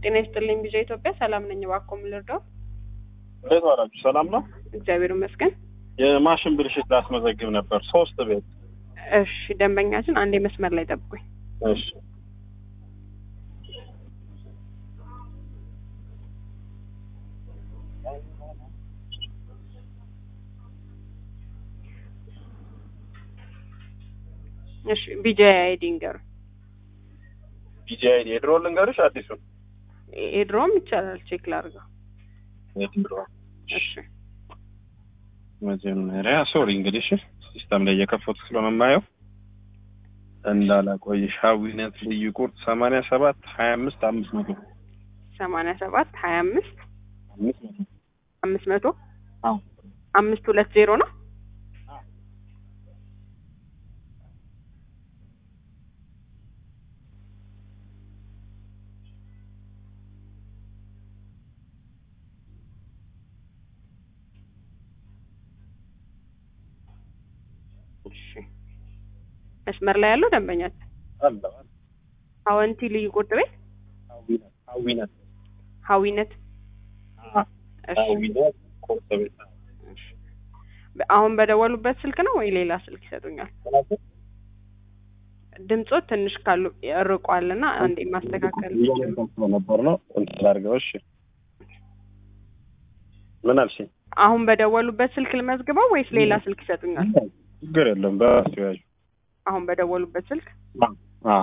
ጤና ይስጥልኝ ቢዣ ኢትዮጵያ ሰላም ነኝ። እባክዎ ምን ልርዳው? እንዴት ዋላችሁ? ሰላም ነው። እግዚአብሔር ይመስገን። የማሽን ብልሽት ላስመዘግብ ነበር ሶስት ቤት። እሺ ደንበኛችን አንዴ መስመር ላይ ጠብቁኝ። እሺ እሺ ቢጃ አይዲ ንገሩ። ቢጂአይ የድሮ ልንገርሽ አዲሱን የድሮም ይቻላል ቼክ ላድርገው። የድሮ እሺ መጀመሪያ ሶሪ እንግዲህ እሺ ሲስተም ላይ እየከፈቱ ስለሆነ የማየው እንዳላቆይሽ ሀዊነት ልዩ ቁርጥ ሰማንያ ሰባት ሀያ አምስት አምስት መቶ ሰማንያ ሰባት ሀያ አምስት አምስት መቶ አምስት መቶ አዎ አምስት ሁለት ዜሮ ነው። እሺ መስመር ላይ ያለው ደንበኛችን አለ አለ አወንቲ ልዩ ቁርጥ ቤት ሀዊነት ሀዊነት ሀዊነት እሺ ሀዊነት ቁርጥ ቤት እሺ። አሁን በደወሉበት ስልክ ነው ወይ ሌላ ስልክ ይሰጡኛል? ድምጾ ትንሽ ካሉ ርቋልና አንዴ ማስተካከል እያለቀሰው ነበር ነው እንትን አድርገው እሺ ምን አልሽኝ? አሁን በደወሉበት ስልክ ልመዝግበው ወይስ ሌላ ስልክ ይሰጡኛል? ችግር የለም በራሱ ያዩ አሁን በደወሉበት ስልክ አ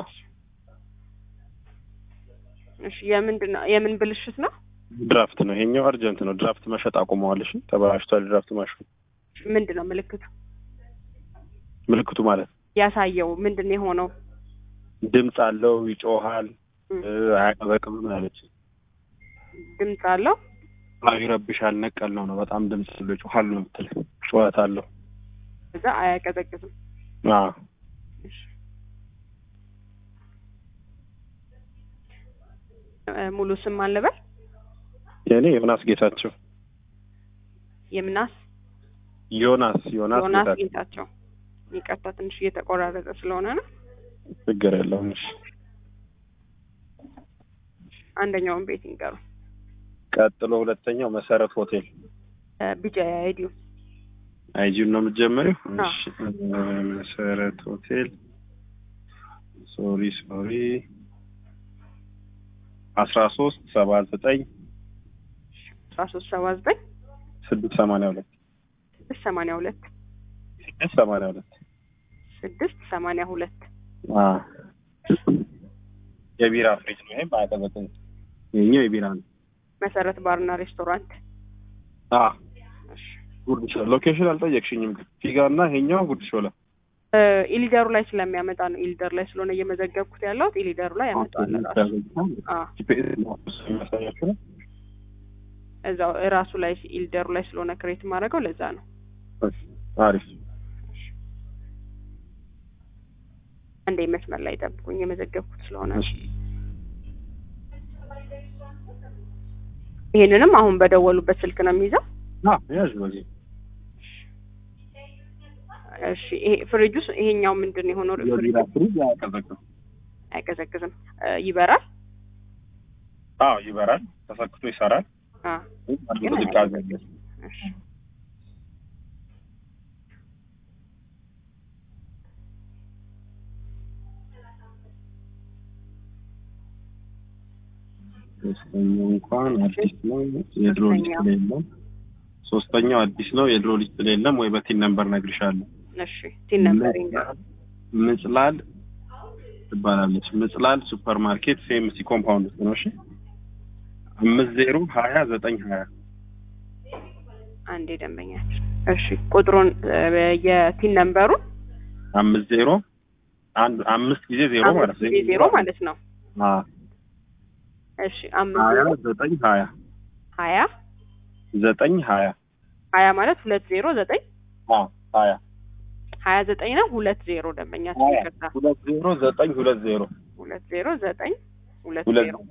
እሺ። የምንድን ነው የምን ብልሽት ነው? ድራፍት ነው ይሄኛው አርጀንት ነው ድራፍት መሸጥ አቁመዋል እሺ ተበላሽቷል ድራፍት ማሽኑ ምንድን ነው ምልክቱ ምልክቱ ማለት ያሳየው? ምንድን ነው የሆነው? ድምፅ አለው ይጮሃል እም፣ እ፣ አያቀበቅብም አለች ድምፅ አለው። አዎ ይረብሻል ነቀል ነው ነው በጣም ድምፅ አለው ይጮሃል ነው የምትል ጩኸት አለው እዛ አያቀዘቅዝም። አዎ እሺ። እ፣ ሙሉ ስም አልበል የኔ ዮናስ ጌታቸው የምናስ ዮናስ ዮናስ ዮናስ ጌታቸው ጌታቸው። ይቅርታ ትንሽ እየተቆራረጠ ስለሆነ ነው። ችግር የለውም እሺ አንደኛውን ቤት ይንገሩ። ቀጥሎ ሁለተኛው መሰረት ሆቴል ቢጫ አይዲው አይጂን ነው የምትጀምሪው አዎ። እሺ እ፣ መሰረት ሆቴል ሶሪ ሶሪ አስራ ሶስት ሰባ ዘጠኝ አስራ ሶስት ሰባ ዘጠኝ ስድስት ሰማንያ ሁለት ስድስት ሰማንያ ሁለት ስድስት ሰማንያ ሁለት ስድስት ሰማንያ ሁለት አዎ የቢራ ፍሪጅ ነው ይሄም አያቀዘቅዝም ይሄኛው የቢራ ነው መሰረት ባርና ሬስቶራንት። አዎ እሺ። ጉርድ ሾላ ሎኬሽን አልጠየቅሽኝም ግን ፊጋ እና ይሄኛው ጉርድ ሾላ እ፣ ኢሊደሩ ላይ ስለሚያመጣ ነው። ኢሊደር ላይ ስለሆነ እየመዘገብኩት ያለሁት ኢሊደሩ ላይ ያመጣዋል ራሱ። አዎ ጂፒኤስ የሚያሳያችሁ ነው እዛው እራሱ ላይ ኢሊደሩ ላይ ስለሆነ ክሬት ማድረገው ለዛ ነው። አሪፍ አንዴ መስመር ላይ ጠብቁኝ፣ የመዘገብኩት ስለሆነ ነው። እሺ ይሄንንም አሁን በደወሉበት ስልክ ነው የሚይዘው። አዎ ያዥ በዚህ እሺ ይሄ ፍሪጁ ስ- ይሄኛው ምንድን ነው የሆነው? ፍሪጁ የቢራ ፍሪጅ አያቀዘቅዝም አይቀዘቅዝም፣ እ፣ ይበራል። አዎ ይበራል ተሰክቶ ይሰራል አ ግን ቅዝቃዜ አለ እሺ ሶስተኛው እንኳን አዲስ ነው የድሮ ሊስት ላይ የለም ሶስተኛው አዲስ ነው የድሮ ሊስት ላይ የለም ወይ በቲን ነምበር ነግርሻለሁ እሺ ቲን ነምበር ይንገሩ። ምጽላል ትባላለች ምጽላል ሱፐር ማርኬት ሴምሲ ኮምፓውንድ ውስጥ ነው እሺ አምስት ዜሮ ሀያ ዘጠኝ ሀያ አንዴ ደንበኛችን። እሺ ቁጥሩን እ፣ የቲን ነምበሩን አምስት ዜሮ አንድ አምስት ጊዜ ዜሮ ማለት አምስት ጊዜ ዜሮ ማለት ነው። አዎ እሺ አምስት ሀያ ዜሮ ዘጠኝ ሀያ ሀያ ዘጠኝ ሀያ ሀያ ማለት ሁለት ዜሮ ዘጠኝ አዎ ሀያ ሀያ ዘጠኝ ነው ሁለት ዜሮ ደንበኛችን ሀያ ይቅርታ ሁለት ዜሮ ዘጠኝ ሁለት ዜሮ ሁለት ዜሮ ዘጠኝ ሁለት ሁለት ዜሮ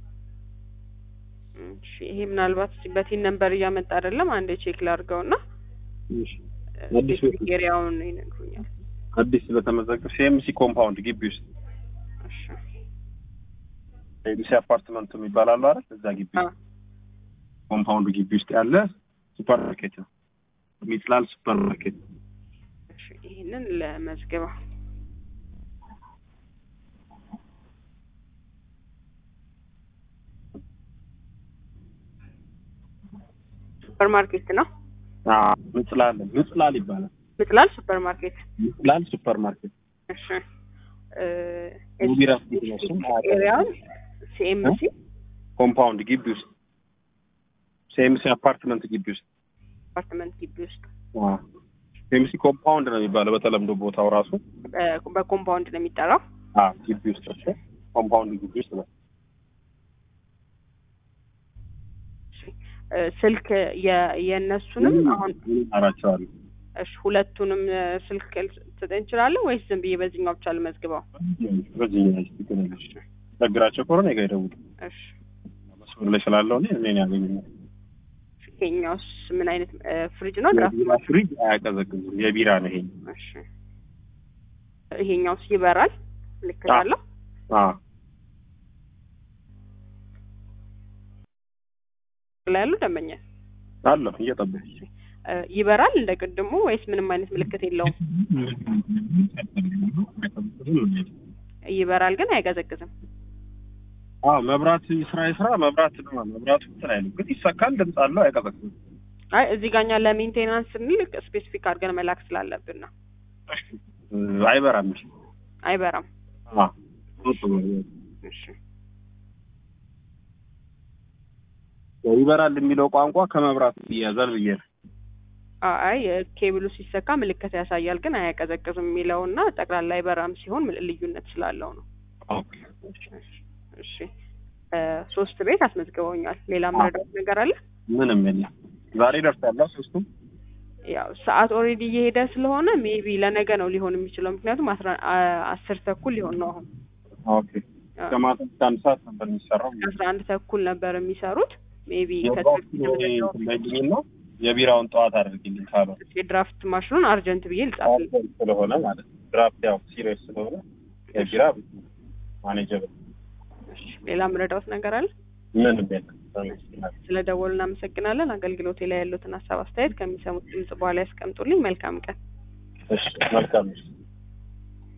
እሺ ይሄ ምናልባት በቲን ነምበር እያመጣ አይደለም። አንዴ ቼክ ላድርገውና እሺ አዲስ ቤት ነው። ኤሪያውን ይነግሩኛል። አዲስ ስለተመዘገብ ሲኤምሲ ኮምፓውንድ ግቢ ውስጥ እሺ ሲኤምሲ አፓርትመንት የሚባል አሉ አይደል? እዛ ግቢ አ ኮምፓውንድ ግቢ ውስጥ ያለ ሱፐር ማርኬት ነው። ሚጥላል ሱፐር ማርኬት እሺ ይህንን ለመዝግባ ሱፐር ማርኬት ነው። አዎ፣ ምጽላል ምጽላል ይባላል። ምጥላል ሱፐር ማርኬት። ምጽላል ሱፐር ማርኬት እሺ እ ሙቢራ ፊት ነው እሱም ኤሪያውን ሲኤምሲ ኮምፓውንድ ግቢ ውስጥ ሲኤምሲ አፓርትመንት ግቢ ውስጥ አፓርትመንት ግቢ ውስጥ ሲኤምሲ ኮምፓውንድ ነው የሚባለው በተለምዶ ቦታው ራሱ በ- በኮምፓውንድ ነው የሚጠራው። አዎ፣ ግቢ ውስጥ እሱ ኮምፓውንድ ግቢ ውስጥ ነው። እሺ እ ስልክ የ- የእነሱንም አሁን አራቸዋለሁ እሺ ሁለቱንም እ ስልክ ልትሰጠኝ እንችላለን ወይስ ዝም ብዬ በዚህኛው ብቻ ልመዝግበው? በዚህ ትገኛለች ችግራቸው ከሆነ እኔ ጋ ይደውሉ። እሺ መስመር ላይ ስላለው እኔ እኔን ያገኙኛል። ይሄኛውስ ምን አይነት እ ፍሪጅ ነው? ድራፍት የቢራ ፍሪጅ አያቀዘቅዝም። የቢራ ነው ይሄ። እሺ ይሄኛውስ ይበራል? ምልክት አዎ። አለው? አዎ ላይ ያሉ ደንበኛ አለሁ እየጠበኩ እ ይበራል እንደ ቅድሙ ወይስ ምንም አይነት ምልክት የለውም? ይበራል ግን አይቀዘቅዝም። አዎ መብራት ስራ የስራ መብራት ነው። መብራቱ እንትን አይልም ግን ይሰካል። ድምፅ አለው አይቀዘቅዝም። አይ እዚህ ጋኛ ለሜንቴናንስ ስንል ስፔሲፊክ አድርገን መላክ ስላለብን ነው። እ አይበራም። እሺ አይበራም። አዎ እሺ ይበራል የሚለው ቋንቋ ከመብራት ይያዛል ብዬ ነው። አይ ኬብሉ ሲሰካ ምልክት ያሳያል ግን አያቀዘቅዝም የሚለውና ጠቅላላ አይበራም ሲሆን ምል- ልዩነት ስላለው ነው። ኦኬ እሺ እ ሶስት ቤት አስመዝግበውኛል። ሌላ መረዳት ነገር አለ? ምንም የለም። ዛሬ ደርሳለሁ ሶስቱም ያው ሰዓት ኦልሬዲ እየሄደ ስለሆነ ሜቢ ለነገ ነው ሊሆን የሚችለው ምክንያቱም አስራ አ- አስር ተኩል ሊሆን ነው አሁን ኦኬ ከማታ እስከ አንድ ሰዓት ነበር የሚሰራው። አስራ አንድ ተኩል ነበር የሚሰሩት ሜቢ የባለኝ ነው የቢራውን ጠዋት አድርግልኝ ካለው የድራፍት ማሽኑን አርጀንት ብዬ ልጻፍልኝ። አልኮል ስለሆነ ማለት ነው። ድራፍት ያው ሲሪየስ ስለሆነ የቢራ ማኔጀብል እሺ፣ ሌላ ምረዳውት ነገር አለ? ምንም የለም። ተመስገን። ስለ ደወሉ እናመሰግናለን። አገልግሎቴ ላይ ያሉትን ሀሳብ አስተያየት ከሚሰሙት ድምጽ በኋላ ያስቀምጡልኝ። መልካም ቀን። እሺ መልካም ነው።